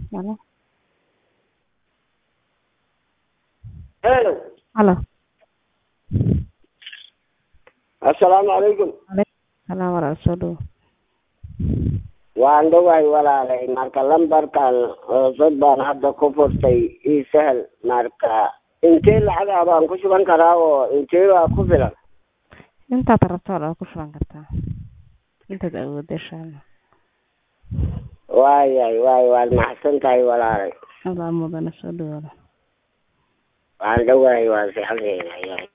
Halo. Hello. Halo. Assalaamu calaykum. Salaam walaal soo dhow. Waan dhawahay walaalay marka lambarkan cusub baan hadda ku furtay ii sahal marka intee lacag ah baan ku shuban karaa oo intee baa ku filan Intaad rabto waa ku shuban kartaa. Intaad awooddo insha Allah. waayahay waay waad maxsan tahay walaalay Allah mudana soo dhow. waan dhawahay waan fiicanahay